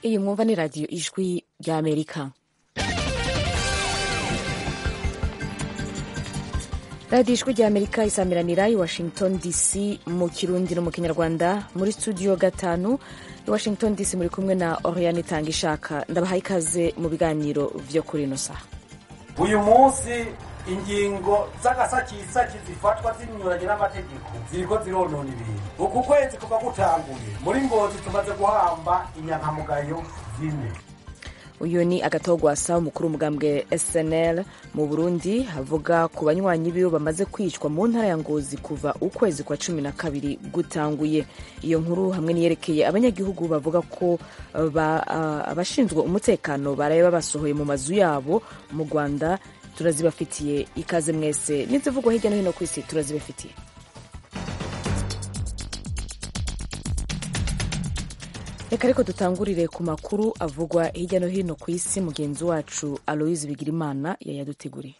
iyi mwumva ni radiyo ijwi rya amerika radiyo ijwi rya amerika isamiranira i washington dc mu kirundi no mu kinyarwanda muri studio gatanu i washington dc muri kumwe na oriane itanga ishaka ndabahaye ikaze mu biganiro vyo kuri ino saha uyu munsi ingingo z'agasakisaki zifatwa zinyuranye n'amategeko ziriko zironona ibintu uku kwezi kuva gutanguye muri ngozi tumaze guhamba inyankamugayo zine uyu ni agatogwasa umukuru w'umugambwe snl mu burundi avuga ku banywanyi biwe bamaze kwicwa mu ntara ya ngozi kuva ukwezi kwa cumi na kabiri gutanguye iyo nkuru hamwe niyerekeye abanyagihugu bavuga ko abashinzwe uh, umutekano baraye babasohoye mu mazu yabo mu rwanda turazibafitiye ikaze mwese n'izivugwa hirya no hino ku isi turazibafitiye reka ariko dutangurire ku makuru avugwa hirya no hino ku isi mugenzi wacu aloise bigirimana yayaduteguriye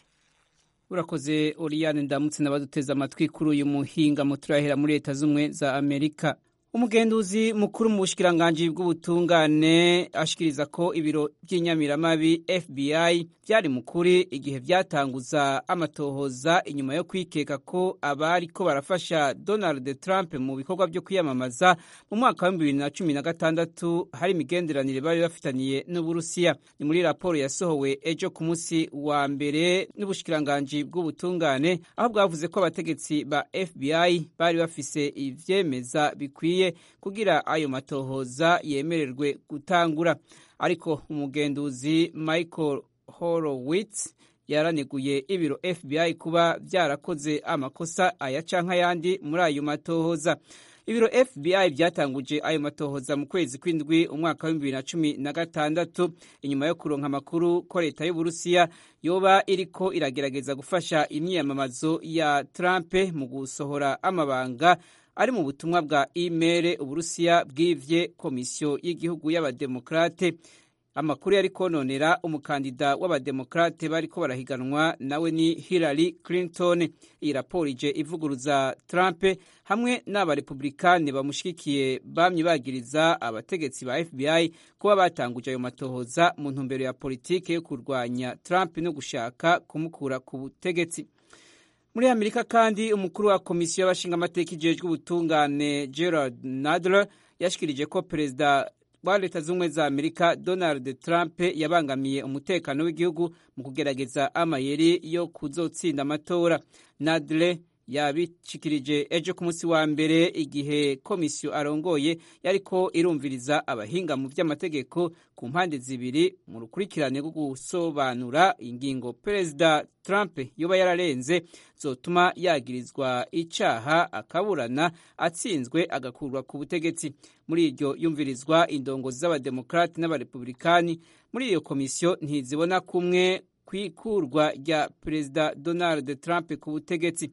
urakoze oriyane ndamutse n'abaduteze amatwi kuri uyu muhinga turahera muri leta z'ubumwe za amerika umugenduzi mukuru mu bushikiranganji bw'ubutungane ashikiriza ko ibiro by'inyamiramabi fbi byari mukuri igihe byatanguza amatohoza inyuma yo kwikeka ko abari ko barafasha donald trump mu bikorwa byo kwiyamamaza mu mwaka wa bibiri na cumi na gatandatu hari imigenderanire bari bafitaniye n'uburusiya ni muri raporo yasohowe ejo ku munsi wa mbere n'ubushikiranganji bw'ubutungane aho bwavuze ko abategetsi ba fbi bari bafise ivyemeza bikwiye kugira ayo matohoza yemererwe gutangura ariko umugenduzi michael horowitz yaraneguye ibiro fbi kuba byarakoze amakosa aya canke ayandi muri ayo matohoza ibiro fbi byatanguje ayo matohoza mu kwezi kw'indwi umwaka w'ibibiri na cumi na gatandatu inyuma yo kuronka amakuru ko leta y'uburusiya yoba iriko iragerageza gufasha imyiyamamazo ya trump mu gusohora amabanga ari mu butumwa bwa imere uburusiya bwivye komisiyo y'igihugu y'abademokrate amakuru yari kononera umukandida w'abademokrate bariko barahiganwa nawe ni hillary clinton iyi raporo ije ivuguruza trump hamwe n'abarepublikani bamushigikiye bamye bagiriza abategetsi ba fbi kuba batanguje ayo matohoza mu ntumbero ya politike yo kurwanya trump no gushaka kumukura ku butegetsi muri amerika kandi umukuru wa komisiyo y'abashingamateka ijejwe ubutungane gerard nadler yashikirije ko perezida wa leta z'ubumwe za amerika donald trump yabangamiye umutekano w'igihugu mu kugerageza amayeri yo kuzotsinda amatora nadler yabishikirije ejo ku munsi wa mbere igihe komisiyo arongoye yariko irumviriza abahinga mu by'amategeko ku mpande zibiri mu rukurikirane rwo gusobanura ingingo perezida trump yoba yararenze zotuma yagirizwa icaha akaburana atsinzwe agakurwa ku butegetsi muri iryo yumvirizwa indongozi z'abademokrati n'abarepublikani muri iyo komisiyo ntizibona kumwe kwikurwa rya perezida donald trump ku butegetsi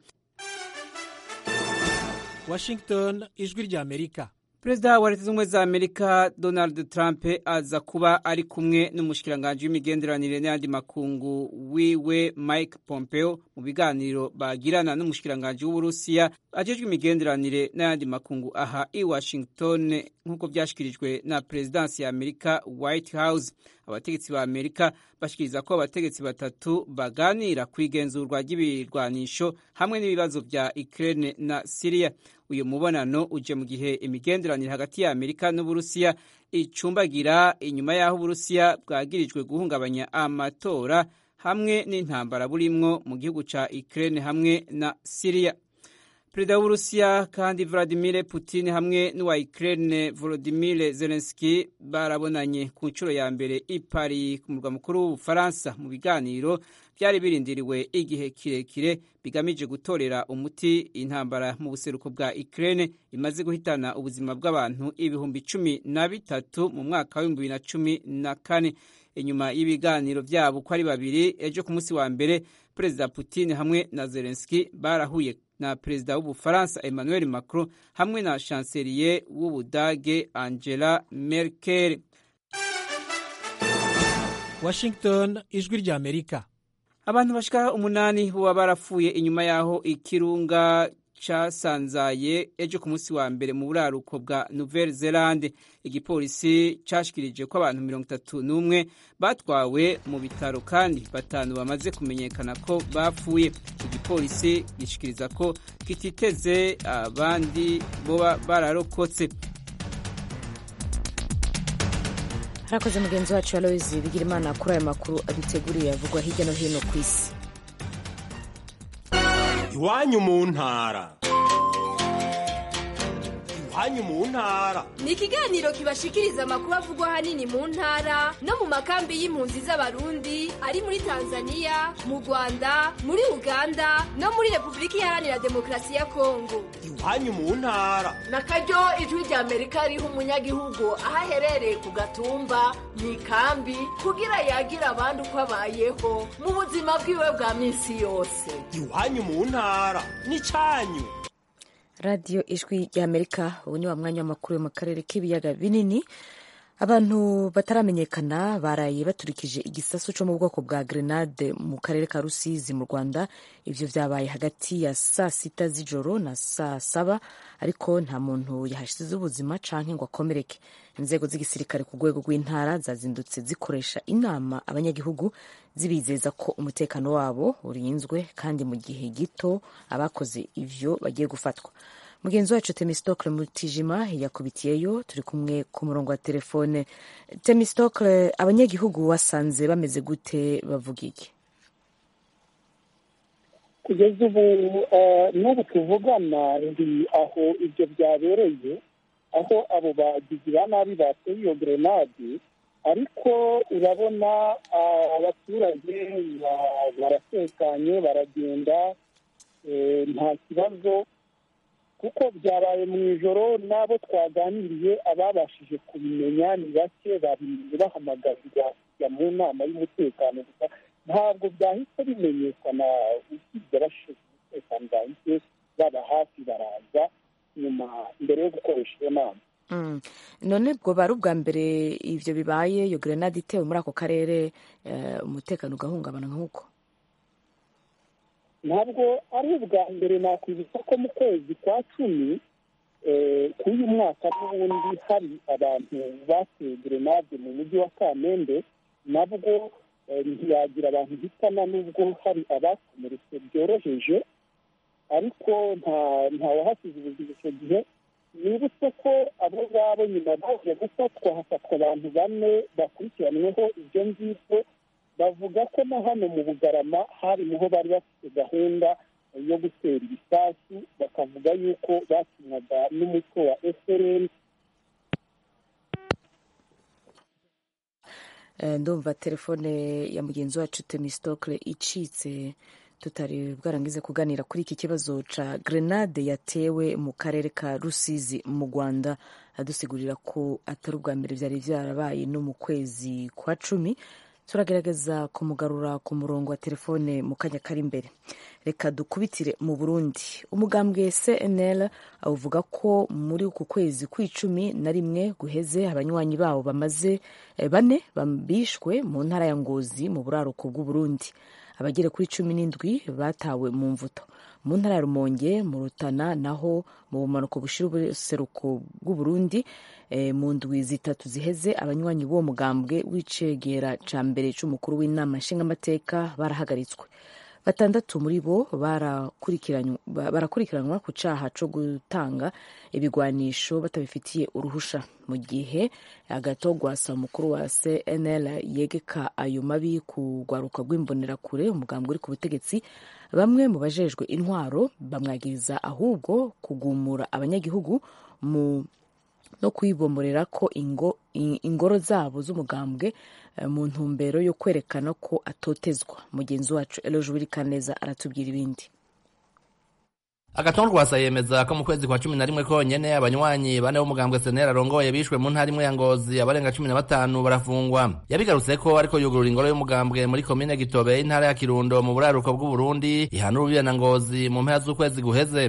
washington ijwi rya amerika perezida wa leta z'ubumwe za amerika donald trump aza kuba ari kumwe n'umushikiranganji w'imigenderanire n'ayandi makungu wiwe mike pompeo mu biganiro bagirana n'umushikiranganji w'uburusiya ajejwe imigenderanire n'ayandi makungu aha i washington nk'uko byashikirijwe na perezidansi ya amerika white house abategetsi ba amerika bashikiriza ko abategetsi batatu baganira ku igenzurwa ry'ibirwanisho hamwe n'ibibazo vya ukraine na syria uyu mubonano uje mu gihe imigenderanire hagati ya amerika n'uburusiya icumbagira inyuma y'aho uburusiya bwagirijwe guhungabanya amatora hamwe n'intambara burimwo mu gihugu ca ukraine hamwe na syria perezida w'uburusiya kandi vladimir putin hamwe n'uwa ukraine volodimir zelenski barabonanye ku nshuro ya mbere i paris ku murwa mukuru w'ubufaransa mu biganiro byari birindiriwe igihe kirekire bigamije gutorera umuti intambara mu buseruko bwa ukraine imaze guhitana ubuzima bw'abantu ibihumbi cumi na bitatu mu mwaka w'ibihumbi bibiri na cumi na kane inyuma y'ibiganiro byabo uko ari babiri ejo ku munsi wa mbere perezida putin hamwe na zelenski barahuye na perezida w'ubufaransa emmanuel macron hamwe na chancelier w'ubudage angela merkel washington ijwi rya amerika abantu bashika umunani boba barapfuye inyuma y'aho ikirunga casanzaye ejo ku munsi wa mbere mu buraruko bwa nouvelle zelande igipolisi cashikirije ko abantu mirongo itatu n'umwe batwawe mu bitaro kandi batanu bamaze kumenyekana ko bapfuye igipolisi gishikiriza ko kititeze abandi boba bararokotse harakoze mugenzi wacu aloyizi bigira imana kuri aya makuru aduteguriye avugwa hirya no hino ku isi iwanyu mu ntara iwanyu mu ntara ni ikiganiro kibashikiriza amakuru avugwa ahanini mu ntara no mu makambi y'impunzi z'abarundi ari muri tanzania mu rwanda muri uganda no muri repubulika iharanira demokarasi ya kongo iwanyu mu ntara na karyo ijwi rya amerika riha umunyagihugu aho aherereye ku gatumba mu ikambi kugira yagira abandi uko abayeho mu buzima bwiwe bwa minsi yose iwanyu mu ntara n'icyanyu radiyo ijwi ry'amerika ubu ni wa mwanya w'amakuru yo mu karere k'ibiyaga binini abantu bataramenyekana baraye baturikije igisasu cyo mu bwoko bwa grenade mu karere ka rusizi mu rwanda ibyo byabaye hagati ya saa sita z'ijoro na saa saba ariko nta muntu yahashyize ubuzima canke ngo akomereke inzego z'igisirikare ku rwego rw'intara zazindutse zikoresha inama abanyagihugu zibizeza ko umutekano wabo urinzwe kandi mu gihe gito abakoze ivyo bagiye gufatwa mugenzi wacu temistokle mutijima yakubitiyeyo turi kumwe ku murongo wa telefone temistokle abanyagihugu wasanze bameze gute bavuga iki kugeza ubu n'ubu tuvugana ndi aho ibyo byabereye aho abo bagizi ba nabi bateye iyo grenade ariko urabona abaturage baratekanye baragenda nta kibazo kuko byabaye mu ijoro n'abo twaganiriye ababashije kubimenya ni bake babimenye bahamagarirwa kujya mu nama y'umutekano gusa ntabwo byahise bimenyekana usibye abashinzwe umutekano bahise baba hafi baraza nyuma mbere yo gukoresha iyo nama none bwo bari ubwa mbere ibyo bibaye iyo grenade itewe muri ako karere umutekano ugahungabana nk'uko ntabwo ari ubwa mbere nakwibutsa ko mu kwezi kwa cumi k'uyu mwaka n'ubundi hari abantu bateye grenade mu mujyi wa kamembe nabwo ntiyagira abantu hitana n'ubwo hari abakomeretse byoroheje ariko nta wahasize ubuzima icyo gihe nibutse ko abo ngabo nyuma baje gufatwa hafatwa abantu bane bakurikiranyweho ibyo ngibyo bavuga ko na hano mu bugarama hari niho bari bafite gahunda yo gutera ibisasu bakavuga yuko bakinwaga n'umutwe wa efereni ndumva telefone ya mugenzi wacu temistokle icitse tutari bwarangize kuganira kuri iki kibazo ca grenade yatewe mu karere ka rusizi mu rwanda adusigurira ko atari ubwa mbere byari byarabaye no mu kwezi kwa cumi turagerageza kumugarura ku murongo wa telefone mu kanya kari imbere reka dukubitire mu burundi umugambwe cnl avuga ko muri uku kwezi kw'icumi na rimwe guheze abanywanyi babo bamaze bane bishwe mu ntara ya ngozi mu buraruko bw'uburundi abagera kuri cumi n'indwi batawe mu mvuto mu ntara ya rumonge mu rutana naho mu bumanuko bushira ubuseruko bw'uburundi mu ndwi zitatu ziheze abanywanyi b'uwo mugambwe w'icegera ca mbere c'umukuru w'inama nshingamateka barahagaritswe batandatu muri bo barakurikiranwa ku caha co gutanga ibigwanisho batabifitiye uruhusha mu gihe agatogwasa umukuru wa cnl yegeka ayo mabi ku rwaruka rw'imbonerakure umugambwe uri ku butegetsi bamwe mu bajejwe intwaro bamwagiriza ahubwo kugumura abanyagihugu mu no kwibomorera ko ingo, ingoro zabo z'umugambwe mu ntumbero yo kwerekana ko atotezwa mugenzi wacu eloje wirikaneza aratubwira ibindi agatongo rwasa yemeza ko mu kwezi kwa cumi na rimwe konyene abanywanyi bane b'umugambwe senera arongoye bishwe mu ntara imwe ya ngozi abarenga cumi na batanu barafungwa yabigarutse ko ariko yugurura ingoro y'umugambwe muri komine gitobe intara ya kirundo mu buraruko bw'uburundi ihana urubibe na ngozi mu mpera z'ukwezi guheze muri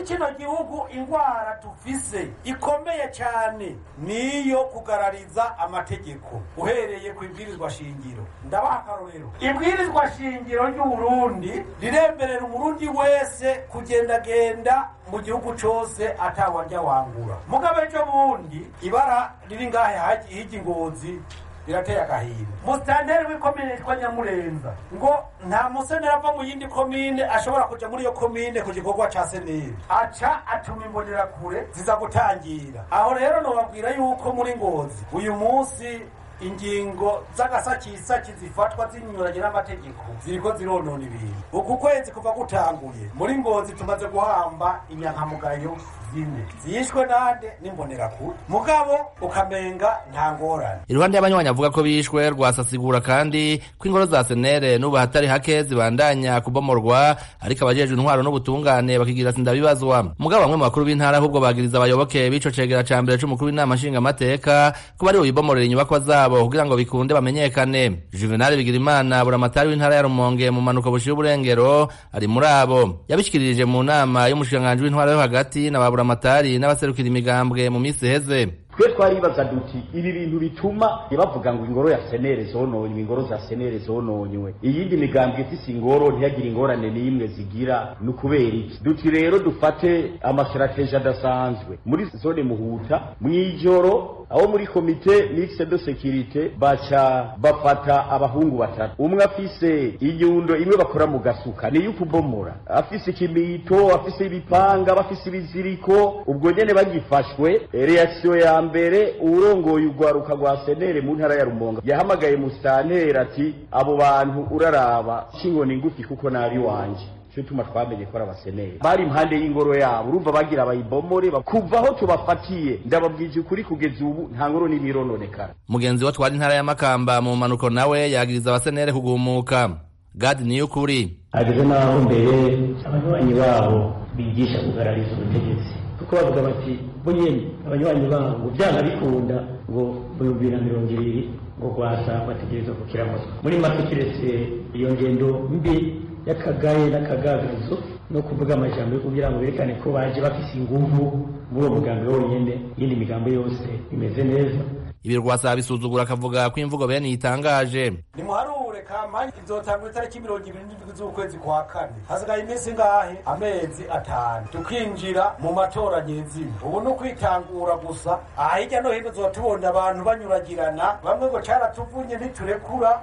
kino gihugu indwara dufise ikomeye cyane niyo kugarariza amategeko uhereye ku ibwirizwa shingiro ndabaha akarorero ibwirizwa shingiro ry'uburundi riremberera umurundi wese kugendagenda mu gihugu cose atawarya wangura mugabo ejo bundi ibara riri ngahe hirya ingozi birateye agahinda musitanteri w'ikomine yitwa nyamurenza ngo nta museneri ava mu yindi komine ashobora kuja muri iyo komine ku gikorwa ca seneri aca atuma imbonerakure ziza gutangira aho rero nobabwira yuko muri ngozi uyu munsi ingingo z'agasakisaki zifatwa zinyuranye n'amategeko ziriko zironona ibintu uku kwezi kuva gutanguye muri ngozi tumaze guhamba inyankamugayo zine zishwe nande n'imbonerakure mugabo ukamenga nta ngorane iruhande y'abanywanyi avuga ko bishwe rwasasigura kandi ko ingoro za senere n'ubu hatari hake zibandanya kubomorwa ariko abajejwe intwaro n'ubutungane bakigira sindabibazwa mugabo bamwe mu bakuru b'intara ahubwo bagiriza abayoboke b'ico cegera ca mbere c'umukuru w'inama nshingamateka ko bari bubibomorera inyubakwa zabo kugira ngo bikunde bamenyekane juvenal bigirimana buramatari w'intara ya rumonge mu manuko bushira uburengero ari muri abo yabishikirije mu nama y'umushikiranganji w'intwara yo hagati na ba buramatari n'abaserukira imigambwe mu misi iheze twe twaribaza duti ibi bintu bituma bavuga ngo ingoro ya senere zononywe ingoro za senere zononywe iyindi migambwe ifise ingoro ntiyagire ingorane n'imwe zigira ni ukubera iki duti rero dufate amasitarateji adasanzwe muri zone muhuta mw'ijoro aho muri komite mixed de securite baca bafata abahungu batatu umwe afise inyundo imwe bakora mu gasuka niyo kubomora afise ikimito afise ibipanga bafise ibiziriko ubwo nyene bagifashwe reaction ya mbere urongoye urwaruka rwa senere mu ntara ya rumonga yahamagaye musitanteri ati abo bantu uraraba kinkoni ngufi kuko nabi wanje cyo tuma twamenye ko ari abaseneri bari impande y'ingoro yabo urumva bagira abayibomore kuva aho tubafatiye ndababwije ukuri kugeza ubu nta ngoro n'imirononekara mugenzi wa twari intara ya makamba mu mpanuko nawe yagiriza abasenere kugumuka gadi niyo ukuri ageze n'aho mbere abanywanyi babo bigisha kugarariza ubutegetsi kuko bavuga bati bo nyene abanywanyi babo ngo byanga bikunda ngo mu bihumbi na mirongo ibiri ngo rwasa bategerezwa kukiramutwa muri make kiretse iyo ngendo mbi y'akagaye n'akagagazo no kuvuga amajambo yo kugira ngo berekane ko baje bafise inguvu muri uwo mugambi wonyene iyindi migambo yose imeze neza ibi rwasa bisuzugura akavuga ko imvugo bene yitangaje nimuharure kampani izotangwa itariki mirongo ibiri n'indwi z'ukwezi kwa kane hasigaye iminsi ngahe amezi atanu tukinjira mu matora nyezina ubu ni ukwitangura gusa aha hirya no hino tuba tubona abantu banyuragirana bamwe ngo caratuvunye ntiturekura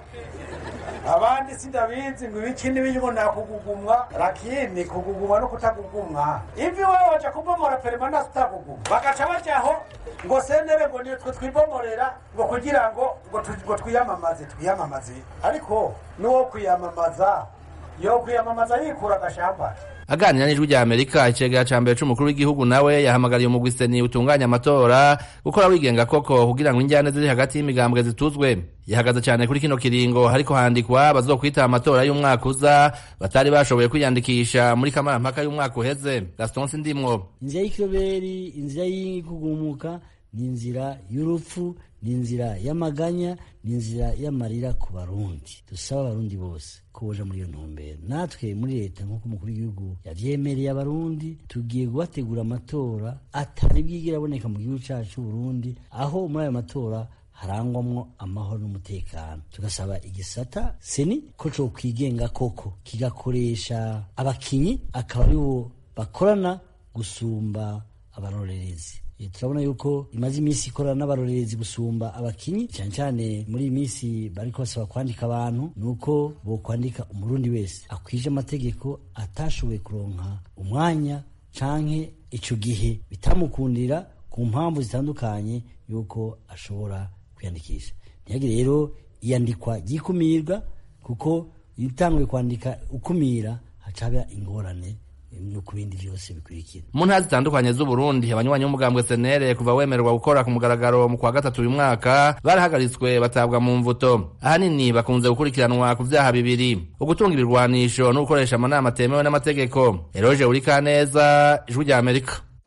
abandi sindabizi ngo ibiki n'ibiyubo nakugugumwa lakini kugugumwa no kutagugumwa ivi wewe waja kubomora permanasi utagugumwa bagaca bajaho ngo senere ngo nitwe twibomorera ngo kugira ngo ngo twiyamamaze twiyamamaze ariko n'uwo kwiyamamaza yo kwiyamamaza yikura agashambara aganira n'ijwi rya amerika icegera ca mbere c'umukuru w'igihugu nawe yahamagariye umugwi seni utunganya amatora gukora wigenga koko kugira ngo injyane ziri hagati y'imigambwe zituzwe yahagaze cyane kuri kino kiringo hariko handikwa bazokwita amatora y'umwaka uza batari bashoboye kwiyandikisha muri kamarampaka y'umwaka uheze gaston sindimwo inzira y'ikiroberi inzira y'ikugumuka ni inzira y'urupfu ni inzira y'amaganya ni inzira y'amarira ku barundi dusaba abarundi bose ko boja muri iyo ntumbero natwe muri leta nk'uko umukuru w'igihugu yavyemereye abarundi tugiye kubategura amatora atari bwigira aboneka mu gihugu cacu c'uburundi aho muri ayo matora harangwamwo amahoro n'umutekano tugasaba igisata seni ko co kwigenga koko kigakoresha abakinyi akaba aribo bakorana gusumba abarorerezi turabona yuko imaze iminsi ikorana n'abarorerezi gusumba abakinyi cyane cyane muri iyi minsi bariko basaba kwandika abantu ni uko bokwandika umurundi wese akwije amategeko atashoboye kuronka umwanya canke ico gihe bitamukundira ku mpamvu zitandukanye yuko ashobora kwiyandikisha ntihagire rero iyandikwa ryikumirwa kuko iyo utanguye kwandika ukumira hacaba ingorane no ku bindi byose bikurikira mu ntara zitandukanye z'uburundi abanywanyi b'umugambwe senere kuva wemererwa gukora ku mugaragaro mu kwa gatatu uyu mwaka barahagaritswe batabwa mu mvuto ahanini bakunze gukurikiranwa ku vyaha bibiri ugutunga ibirwanisho no gukoresha amanama atemewe n'amategeko eroje uri kaneza ijwi rya amerika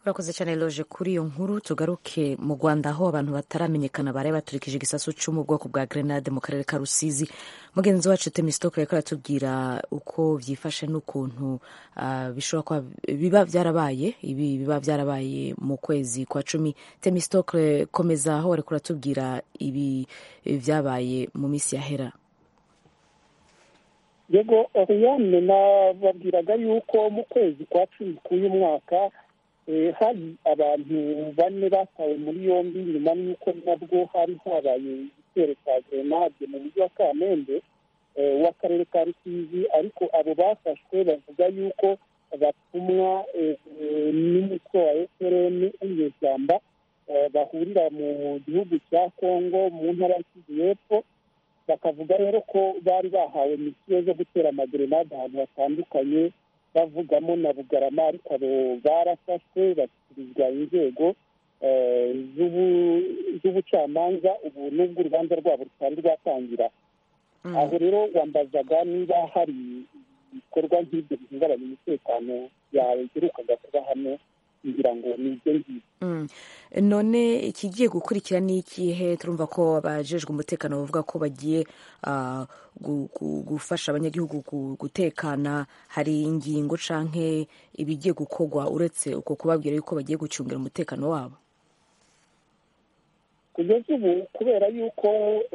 urakoze cyane loje kuri iyo nkuru tugaruke mu rwanda aho abantu bataramenyekana baraye baturikije igisasu cyo mu bwoko bwa grenade mu karere ka rusizi mugenzi wacu temisitoke reka aratubwira uko byifashe n'ukuntu uh, bishobora kuba biba byarabaye ibi biba byarabaye mu kwezi kwa cumi temisitoke komeza aho wareka uratubwira ibi byabaye mu minsi yahera yego oriyane nababwiraga yuko mu kwezi kwa cumi k'uyu mwaka hari abantu bane batawe muri yombi nyuma y'uko nabwo hari habaye igitero cya grenade mu mujyi wa kamembe w'akarere ka rusizi ariko abo bafashwe bavuga yuko batumwa n'umutwe wa efuperi w'inyeshyamba bahurira mu gihugu cya kongo mu ntara y'Kivu y'epfo bakavuga rero ko bari bahawe misiyo zo gutera amagerenade ahantu hatandukanye bavugamo na bugarama ariko abo barafashwe bashyikirizwa inzego z'ubucamanza ubu n'ubwo urubanza rwabo rutari rwatangira aho rero wambazaga niba hari ibikorwa nk'ibyo bihungabanya umutekano yaherukaga kuba hano kugira ngo ni ibyo ngibyo none ikigiye gukurikira ni ikihe turumva ko abajejwe umutekano bavuga ko bagiye gufasha abanyagihugu gutekana hari ingingo canke ibigiye gukorwa uretse uko kubabwira yuko bagiye gucungira umutekano wabo kugeza ubu kubera yuko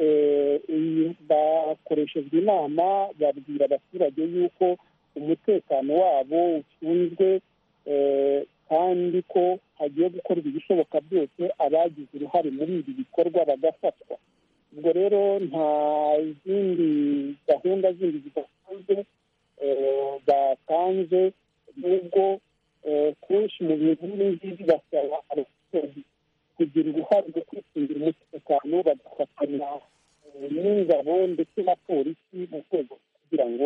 bakoreshejwe inama babwira abaturage yuko umutekano wabo ucunzwe kandi ko hagiye gukorwa ibishoboka byose abagize uruhare muri ibi bikorwa bagafatwa ubwo rero nta zindi gahunda zindi zidasanzwe batanze n'ubwo kenshi mu bintu nk'ibi basaba abaturage kugira uruhare rwo kwicungira umutekano bagafatanya n'ingabo ndetse na polisi mu rwego kugira ngo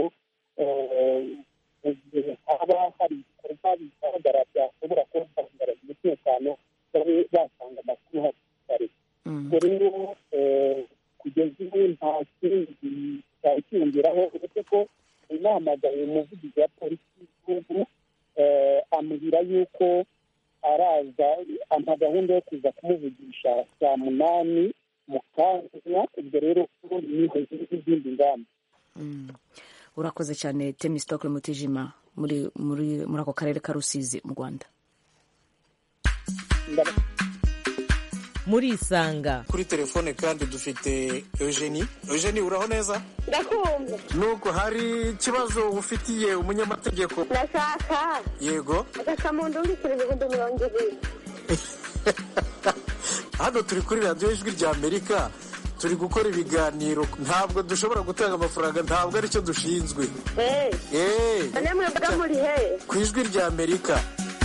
haba hari ibikorwa bigaragara byashobora kuba byagaragaza umutekano babe batanga amakuru hakiri kare ubwo rero kugeza ubu nta kindi cyari kiyongeraho uretse ko inahamagaye umuvugizi wa polisi y'igihugu ambwira yuko araza ampa gahunda yo kuza kumuvugisha saa munani mu kanya ubwo rero niho izindi ngamba urakoze cyane temisitoke mutijima muri muri muri ako karere ka rusizi mu rwanda muri isanga kuri telefone kandi dufite eugenie eugenie uraho neza ndakumva nuko hari ikibazo ufitiye umunyamategeko ndashaka yego agasamundu w'ibiciro ibihumbi mirongo ibiri hano turi kuri radiyo ijwi rya amerika turi gukora ibiganiro ntabwo dushobora gutanga amafaranga ntabwo aricyo dushinzwe none mwebwe muri he ku ijwi rya amerika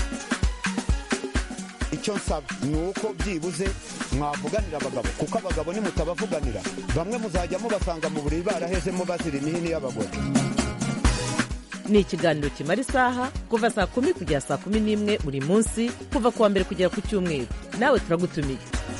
icyo nsaba ni uko byibuze mwavuganira abagabo kuko abagabo nimutabavuganira bamwe muzajya mubasanga mu buriri barahezemo bazira imihini y'abagore ni ikiganiro kimara isaha kuva saa kumi kugera saa kumi n'imwe buri munsi kuva ku wa mbere kugera ku cyumweru nawe turagutumiye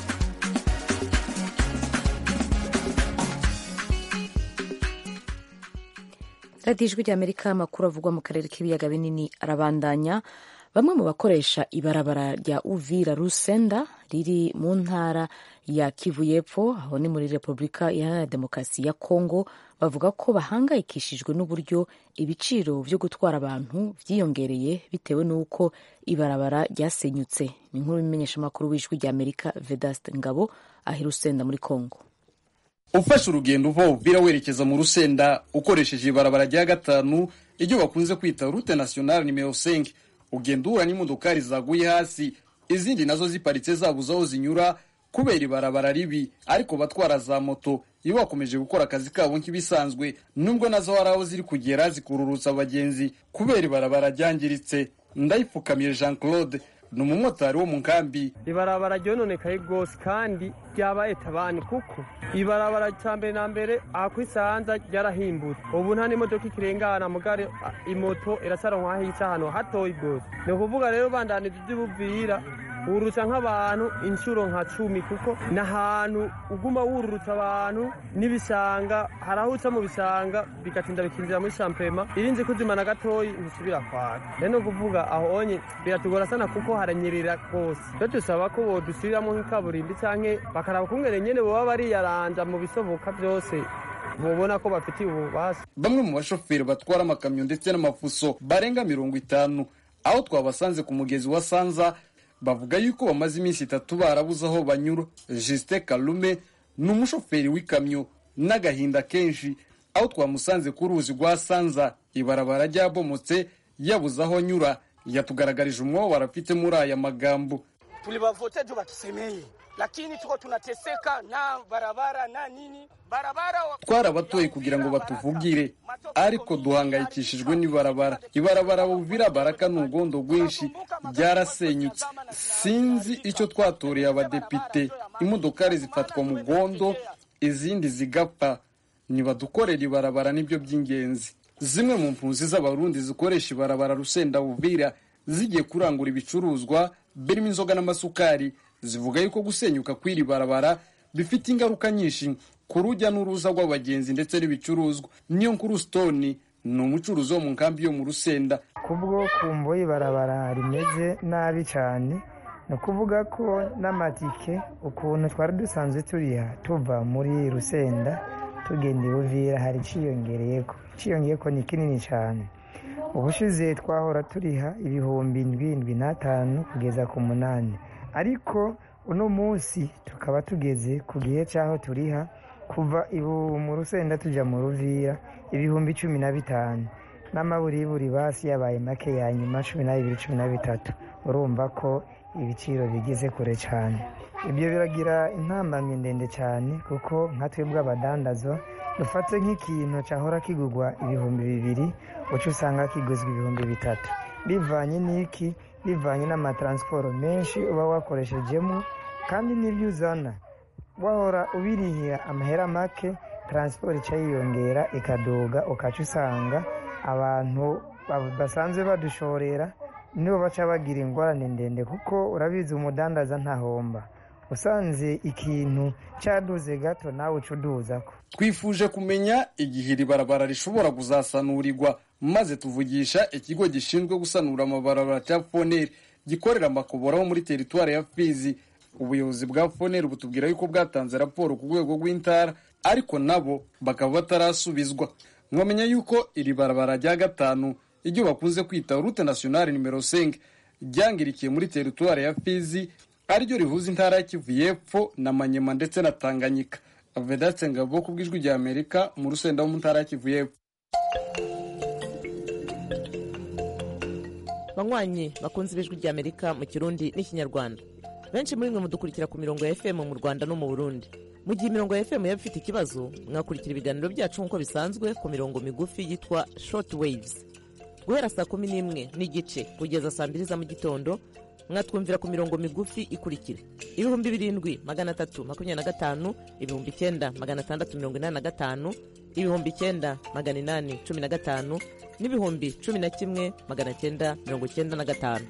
radiyo ijwi rya amerika amakuru avugwa mu karere k'ibiyaga binini arabandanya bamwe mu bakoresha ibarabara rya uvira rusenda riri mu ntara ya kivu y'epfo aho ni muri repubulika iharanira demokarasi ya kongo bavuga ko bahangayikishijwe n'uburyo ibiciro byo gutwara abantu byiyongereye bitewe n'uko ibarabara ryasenyutse ni inkuru y'umumenyeshamakuru w'ijwi rya amerika vedaste ngabo ahi rusenda muri kongo ufashe urugendo uva uvira werekeza mu rusenda ukoresheje ibarabara rya gatanu iryo bakunze kwita rute nationale nimero 5 ugenda uhura n'imodokari zaguye hasi izindi nazo ziparitse zabuze aho zinyura kubera ibarabara ribi ariko batwara za moto iyo bakomeje gukora akazi kabo nk'ibisanzwe nubwo nazo hari aho ziri kugera zikururutsa abagenzi kubera ibarabara ryangiritse ndayipfukamiye jean claude ni umumotari wo mu nkambi ibarabara ryononekaye rwose kandi ryabaye tabani kuko ibarabara cya mbere na mbere aha ku isanza ryarahimbutse ubu nta n'imodoka ikirengana mugare imoto irasaranwa aho ica ahantu hatoyi rwose ni ukuvuga rero bandanije iby'ubuvira wururutsa nk'abantu inshuro nka cumi kuko ni ahantu uguma wururutsa abantu n'ibishanga hari aho uca mu bishanga bigatinda bikinjira muri shampema irinze kuzimana gatoyi ntisubira kwaka rero ni ukuvuga aho onye biratugora sana kuko haranyerera rwose rero dusaba ko bodusubiriramo nk'ikaburimbi canke bakaraba kungene nyene boba bariyaranja mu bisoboka byose mubona ko bafitiye ububasha bamwe mu bashoferi batwara amakamyo ndetse n'amafuso barenga mirongo itanu aho twabasanze ku mugezi wa sanza bavuga yuko bamaze iminsi itatu barabuze aho banyura justin kalume ni umushoferi w'ikamyo n'agahinda kenshi aho twamusanze ku ruzi rwa sanza ibarabara ryabomotse yabuze aho anyura yatugaragarije umwobaro afite muri aya magambo tulivavote juu watusemeye lakini tuko tunateseka na barabara na nini barabara twarabatoye kugira ngo batuvugire ariko duhangayikishijwe n'ibarabara ibarabara buvira baraka ni ugondo rwinshi ryarasenyutse sinzi icyo twatoreye abadepite imodokari zifatwa mu gondo izindi zigapfa nibadukorera ibarabara nibyo by'ingenzi zimwe mu mpunzi z'abarundi zikoresha ibarabara rusenda buvira zigiye kurangura ibicuruzwa birimo inzoga n'amasukari zivuga yuko gusenyuka kw'iri barabara bifite ingaruka nyinshi ku rujya n'uruza rw'abagenzi ndetse n'ibicuruzwa niyo nkuru stone ni umucuruzi wo mu nkambi yo mu rusenda kubwo kumvo ibarabara rimeze nabi cyane ni ukuvuga ko n'amatike ukuntu twari dusanzwe turiha tuva muri rusenda tugenda ibuvira hari iciyongereyeko iciyongeyeko ni kinini cyane ubushize twahora turiha ibihumbi ndwi n'atanu kugeza ku munani ariko uno munsi tukaba tugeze ku gihe cy'aho turiha kuva ibu mu rusenda tujya mu ruvira ibihumbi cumi na bitanu n'amaburiburi basi yabaye make ya nyuma cumi na bibiri cumi na bitatu urumva ko ibiciro bigeze kure cyane ibyo biragira intambamyi ndende cyane kuko nka twebwe abadandazo dufate nk'ikintu cyahora kigurwa ibihumbi bibiri uca usanga kiguzwa ibihumbi bitatu bivanye n'iki bivanye n'amataransiporo menshi uba wakoreshejemo kandi n'ibyo uzana wahora ubirihira amahera make taransiporo ica yiyongera ikaduga ukaca usanga abantu basanzwe badushorera nibo baca bagira ingorane ndende kuko urabizi umudandaza ntahomba usanze ikintu cyaduze gato nawe uca uduzako twifuje kumenya igihe iri barabara rishobora kuzasanurirwa maze tuvugisha ikigo gishinzwe gusanura amabarabara cya foneri gikorera amakobora ho muri teritwari ya fizi ubuyobozi bwa foneri butubwira yuko bwatanze raporo ku rwego rw'intara ariko nabo bakaba batarasubizwa mwamenya yuko iri barabara rya gatanu iryo bakunze kwita rute nationale nimero 5 ryangirikiye muri teritwari ya fizi ariryo rihuza intara ya kivu y'epfo na manyema ndetse na tanganyika vedatse ngabo ku bw'ijwi rya amerika mu rusenda wo mu ntara ya kivu y'epfo banywanyi bakunze ibijwi rya amerika mu kirundi n'ikinyarwanda benshi muri mwe mudukurikira ku mirongo ya fm mu rwanda no mu burundi mu gihe imirongo ya fm yaba ifite ikibazo mwakurikira ibiganiro byacu nk'uko bisanzwe ku mirongo migufi yitwa short waves guhera saa kumi n'imwe n'igice kugeza saa mbiri za mu gitondo mwatwumvira ku mirongo migufi ikurikira ibihumbi birindwi magana atatu makumyabiri na gatanu ibihumbi icyenda magana atandatu mirongo inani na gatanu ibihumbi icyenda magana inani cumi na gatanu n'ibihumbi cumi na kimwe magana cyenda mirongo icyenda na gatanu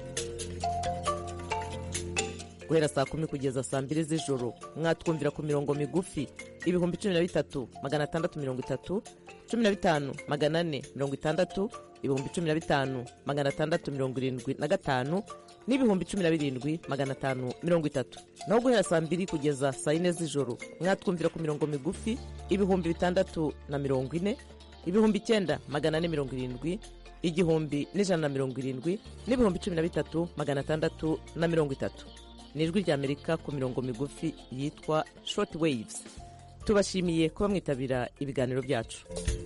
guhera saa kumi kugeza saa mbiri z'ijoro mwatwumvira ku mirongo migufi ibihumbi cumi na bitatu magana atandatu mirongo itatu cumi na bitanu magana ane mirongo itandatu ibihumbi cumi na bitanu magana atandatu mirongo irindwi na gatanu n'ibihumbi cumi na birindwi magana atanu mirongo itatu naho guhera saa mbiri kugeza saa yine z'ijoro mwatwumvira ku mirongo migufi ibihumbi bitandatu na mirongo ine ibihumbi icyenda magana ane mirongo irindwi igihumbi n'ijana na mirongo irindwi n'ibihumbi cumi na bitatu magana atandatu na mirongo itatu ni ijwi ry'amerika ku mirongo migufi yitwa short waves tubashimiye kuba mwitabira ibiganiro byacu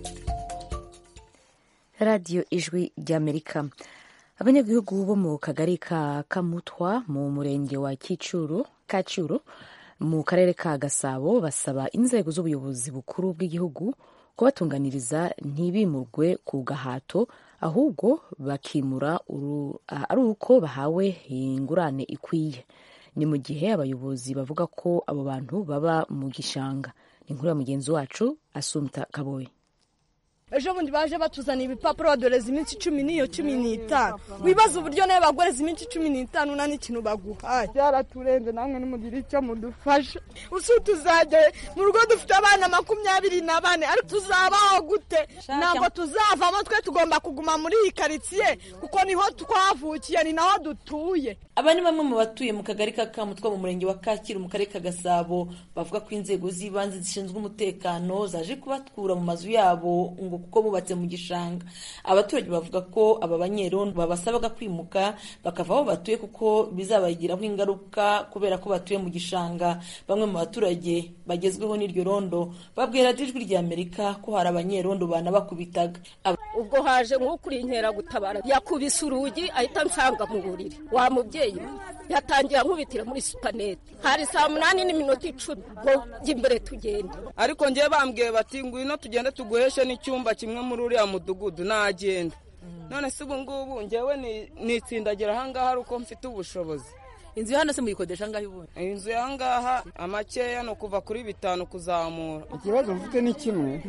radiyo ijwi ry'amerika abanyagihugu bo mu kagari ka kamutwa mu murenge wa kicuru kacuru mu karere ka gasabo basaba inzego z'ubuyobozi bukuru bw'igihugu kubatunganiriza ntibimurwe ku gahato ahubwo bakimura ari uko bahawe ingurane ikwiye ni mu gihe abayobozi bavuga ko abo bantu baba mu gishanga ni inkuru ya mugenzi wacu asumta kaboye ejo bundi baje batuzaniye ibipapuro badoreza iminsi cumi n'iyo cumi n'itanu wibaza uburyo nawe bagoreza iminsi cumi n'itanu nta n'ikintu baguhaye byaraturenze namwe nimugire icyo mudufasha usi tuzajya mu rugo dufite abana makumyabiri na bane ariko tuzabaho gute ntabwo tuzavamo twe tugomba kuguma muri iyi karitsiye kuko niho twavukiye ni naho dutuye aba ni bamwe mu batuye mu kagari ka kamutwa mu murenge wa kacyiru mu karere ka gasabo bavuga ko inzego z'ibanze zishinzwe umutekano zaje kubatkura mu mazu yabo ngo kuko bubatse mu gishanga abaturage bavuga ko aba banyerondo babasabaga kwimuka bakava aho batuye kuko bizabagiraho ingaruka kubera ko batuye mu gishanga bamwe mu baturage bagezweho n'iryo rondo babwira ijwi rya amerika ko hari abanyerondo banabakubitaga ubwo haje nk'ukuri inkeragutabara yakubise urugi ahita nsanga mu buriri wa mubyeyi yatangiye ankubitira muri supanete hari saa munani n'iminota icumi ngo jya imbere tugende ariko ngewe bambwiye bati ngwino tugende tuguheshe n'icyumba kimwe muri uriya mudugudu nagenda none se ubu ngubu ngewe nitsindagira ahangaha ari uko mfite ubushobozi inzu hano se muyikodesha angahe ubundi inzu y'ahangaha amakeya ni ukuva kuri bitanu kuzamura ikibazo mfite ni kimwe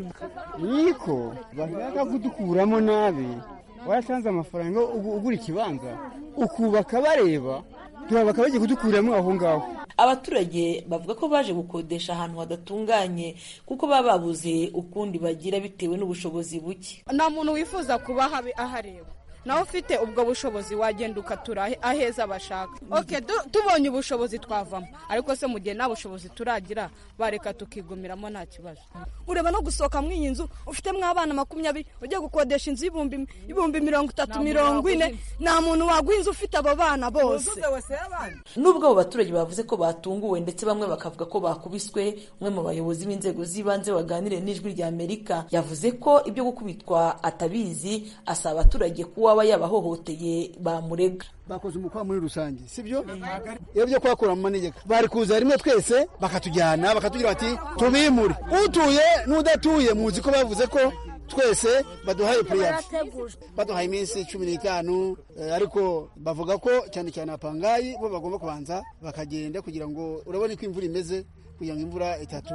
niko bashaka kudukuramo nabi waratanze amafaranga ugura ikibanza ukubaka bareba bakaba bagiye kudukuramo aho ngaho abaturage bavuga ko baje gukodesha ahantu hadatunganye kuko baba babuze ukundi bagira bitewe n'ubushobozi buke nta muntu wifuza kuba ahareba nawe ufite ubwo bushobozi wagenda ukatura aheza bashaka oke tubonye ubushobozi twavamo ariko se mu gihe nta bushobozi turagira bareka tukigumiramo nta kibazo ureba no gusohoka muri iyi nzu ufitemo abana makumyabiri ugiye gukodesha inzu y'ibihumbi mirongo itatu mirongo ine nta muntu waguha inzu ufite abo bana bose nubwo abo baturage bavuze ko batunguwe ndetse bamwe bakavuga ko bakubiswe umwe mu bayobozi b'inzego z'ibanze waganiriye n'ijwi rya amerika yavuze ko ibyo gukubitwa atabizi asaba abaturage kuba waba yabahohoteye bamurega bakoze umukwa muri rusange sibyo iyo byo kwakura mu manegeka bari kuza rimwe twese bakatujyana bakatubwira bati tubimure utuye n'udatuye muzi ko bavuze ko twese baduhaye puriyadi baduhaye iminsi cumi n'itanu ariko bavuga ko cyane cyane apangayi bo bagomba kubanza bakagenda kugira ngo urabona ko imvura imeze kugira ngo imvura itatu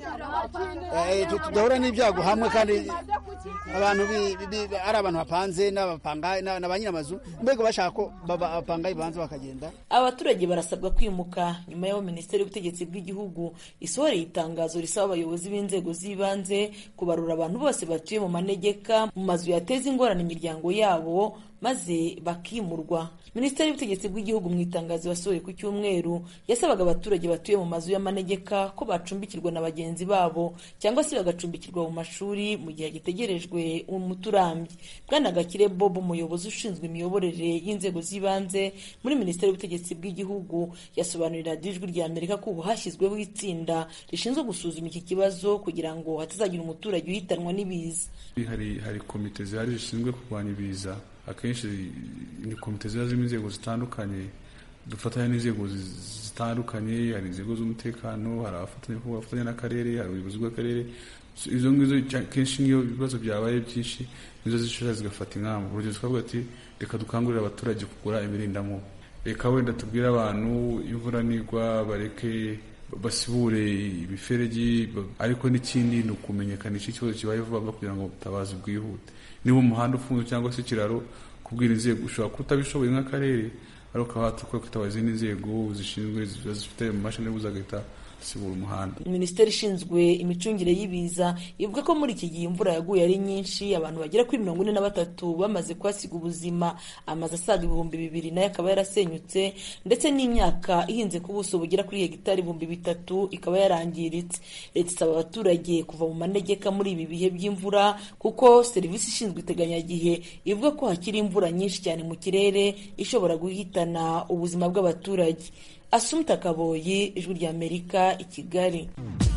tudahura n'ibyago hamwe kandi abantu ari abantu bapanze na ba nyir'amazu mbega bashaka ko abapangayi babanza bakagenda abaturage barasabwa kwimuka nyuma y'aho minisiteri y'ubutegetsi bw'igihugu isohoreye itangazo risaba abayobozi b'inzego z'ibanze kubarura abantu bose batuye mu manegeka mu mazu yateza ingorane imiryango yabo maze bakimurwa minisiteri y'ubutegetsi bw'igihugu mu itangazo yasohoye ku cyumweru yasabaga abaturage batuye mu mazu y'amanegeka ko bacumbikirwa na bagenzi babo cyangwa se bagacumbikirwa mu mashuri mu gihe gitegerejwe umuti urambye bwana gakire bob umuyobozi ushinzwe imiyoborere y'inzego z'ibanze muri minisiteri y'ubutegetsi bw'igihugu yasobanurira ijwi rya amerika ko ubu hashyizweho itsinda rishinzwe gusuzuma iki kibazo kugira ngo hatazagira umuturage uhitanwa n'ibiza hari hari komite zihari zishinzwe kurwanya ibiza akenshi ni komite ziba zirimo inzego zitandukanye dufatanya n'inzego zitandukanye hari inzego z'umutekano hari abafatanya n'akarere hari ubuyobozi bw'akarere izo ngizo kenshi niyo ibibazo byabaye byinshi nizo zishobora zigafata ingamba urugero twavuga ati reka dukangurire abaturage kugura imirindamubu reka wenda tubwire abantu imvura nigwa bareke basibure imiferegi ariko n'ikindi ni ukumenyekanisha ikibazo kibaye vuba kugira ngo ubutabazi bwihute niba umuhanda ufunze cyangwa se ikiraro kubwira inzego ushobora kuba utabishoboye nk'akarere ariko ukaba watuka kwitaba izindi nzego zishinzwe zifite amashini agahita sibura umuhanda minisiteri ishinzwe imicungire y'ibiza ivuga ko muri iki gihe imvura yaguye ari nyinshi abantu bagera kuri mirongo ine na batatu bamaze kuhasiga ubuzima amazu asaga ibihumbi bibiri nayo akaba yarasenyutse ndetse n'imyaka ihinze ku buso bugera kuri hegitari ibihumbi bitatu ikaba yarangiritse leta isaba abaturage kuva mu manegeka muri ibi bihe by'imvura kuko serivisi ishinzwe iteganyagihe ivuga ko hakiri imvura nyinshi cyane mu kirere ishobora guhitana ubuzima bw'abaturage asumta kaboyi ijwi rya amerika i kigali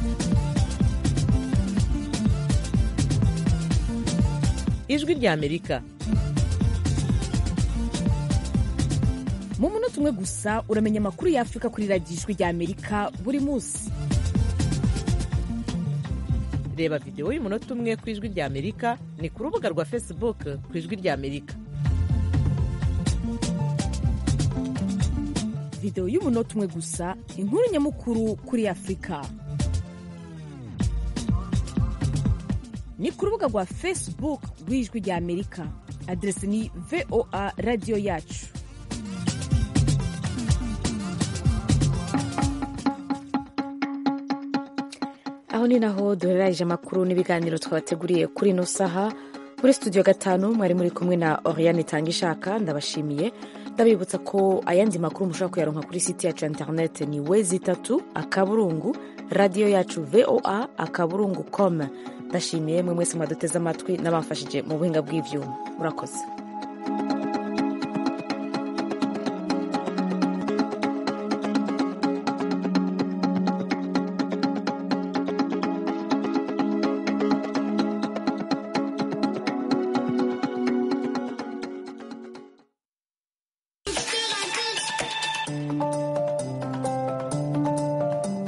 ijwi rya amerika mu munota umwe gusa uramenya amakuru y'afurika kuri radiyo ijwi rya amerika buri munsi reba videwo y'umunota umwe ku ijwi rya amerika ni ku rubuga rwa facebook ku ijwi rya amerika videwo y'umunota umwe gusa inkuru nyamukuru kuri afurika ni ku rubuga rwa facebook rw'ijwi rya amerika aderesi ni voa radiyo yacu aho ni naho duhereranyije amakuru n'ibiganiro twabateguriye kuri ino saha muri studio gatanu mwari muri kumwe na oriane itanga ishaka ndabashimiye ndabibutsa ko ayandi makuru mushobora kuyaronka kuri site yacu ya interinete ni wezi itatu akaburungu radiyo yacu voa akaburungu com ndashimiye mwe mwese mwaduteze amatwi n'abamfashije mu buhinga bw'ivyuma murakoze